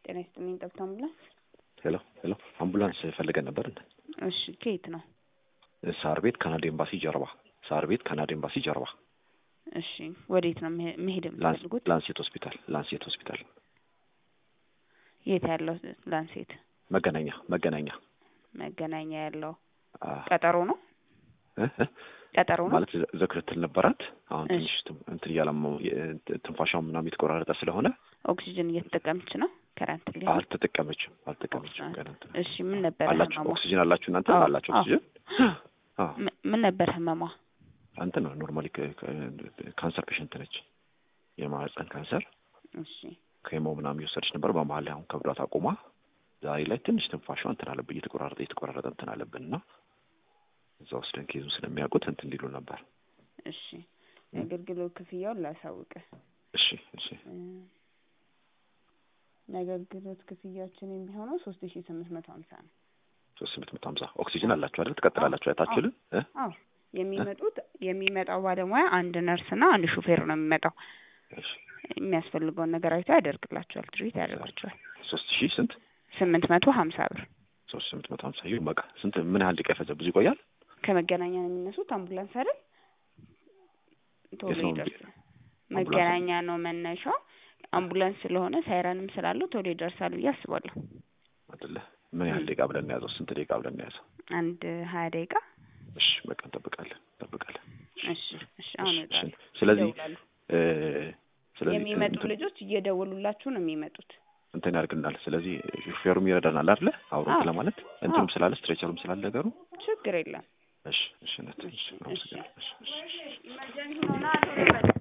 ጤና ይስጥልኝ። ጠብታ አምቡላንስ። ሄሎ ሄሎ፣ አምቡላንስ ፈልገን ነበር። እሺ፣ ከየት ነው? ሳር ቤት ካናዳ ኤምባሲ ጀርባ። ሳር ቤት ካናዳ ኤምባሲ ጀርባ። እሺ፣ ወዴት ነው መሄ- መሄድ የምትፈልጉት? ላንሴት ሆስፒታል። ላንሴት ሆስፒታል የት ያለው ላንሴት? መገናኛ መገናኛ መገናኛ ያለው አ ቀጠሮ ነው? እ እ ቀጠሮ ነው? ማለት ዘክርትል ነበራት። አሁን እሺ። ትንሽ ትም- እንትን እያለማው ትንፋሻው ምናምን የተቆራረጠ ስለሆነ ኦክሲጅን እየተጠቀመች ነው? ከረንት ሊ አልተጠቀመችም አልተጠቀመችም ገና እንትን እሺ፣ ምን ነበር አላችሁ ህመሟ? ኦክሲጅን አላችሁ እናንተ አዎ፣ አላችሁ አዎ። ኦክሲጅን አዎ ም- ምን ነበር ህመሟ? እንትን ነው ኖርማሊ ካንሰር ፔሽንት ነች የማህፀን ካንሰር እሺ፣ ከሞ ምናምን እየወሰደች ነበር በመሀል ላይ አሁን ከብዷት አቁማ ዛሬ ላይ ትንሽ ትንፋሿ እንትን አለብን እየተቆራረጠ እየተቆራረጠ እንትን አለብን እና እዛ ወስደን ኬዙን ስለሚያውቁት እንትን ሊሉ ነበር እሺ። የአገልግሎት ክፍያውን ላሳውቅ። እሺ እሺ እ፣ የአገልግሎት ክፍያችን የሚሆነው ሶስት ሺ ስምንት መቶ ሀምሳ ነው። ሶስት ስምንት መቶ ሀምሳ ኦክሲጅን አላችሁ አይደል ትቀጥላላችሁ አይታችሁልን እ አዎ የሚመጡት የሚመጣው ባለሙያ አንድ ነርስና አንድ ሹፌር ነው የሚመጣው። እሺ የሚያስፈልገውን ነገር አይቶ ያደርግላቸዋል፣ ትሪት ያደርጋቸዋል። ሶስት ሺህ ስንት ስምንት መቶ ሀምሳ ብር ሶስት ስምንት መቶ ሀምሳ ይሁን በቃ ስንት ምን ያህል ደቂቃ ይፈጃል ብዙ ይቆያል ከመገናኛ ነው የሚነሱት። አምቡላንስ አይደል ቶሎ የት ነው ይደርሳል። አምቡላንስ? መገናኛ ነው መነሻው። አምቡላንስ ስለሆነ ሳይረንም ስላለው ቶሎ ይደርሳል ብዬ አስባለሁ። አይደለ ምን ያህል ደቂቃ ብለን ነው የያዘው ስንት ደቂቃ ብለን ነው የያዘው አንድ ሀያ ደቂቃ። እሺ በቃ እንጠብቃለን እንጠብቃለን እሺ እሺ። አሁን እሺ፣ ይወጣሉ። ስለዚህ ይደውላሉ። እ ስለዚህ የሚመጡ እንትን- ልጆች እየደወሉላችሁ ነው የሚመጡት። እንትን ያደርግልናል። ስለዚህ ሹፌሩም ይረዳናል አይደለ? አብሮ አዎ። እንትን ለማለት እንትኑም አዎ። ስላለ ስትሬቸሩም ስላለ ነገሩ። ችግር የለም። እሺ እሺ፣ እሺ፣ እሺ፣ አመሰግናለሁ። እሺ፣ እሺ፣ እሺ። ኢመርጀንሲ ሆና ቶሎ ይመጣል።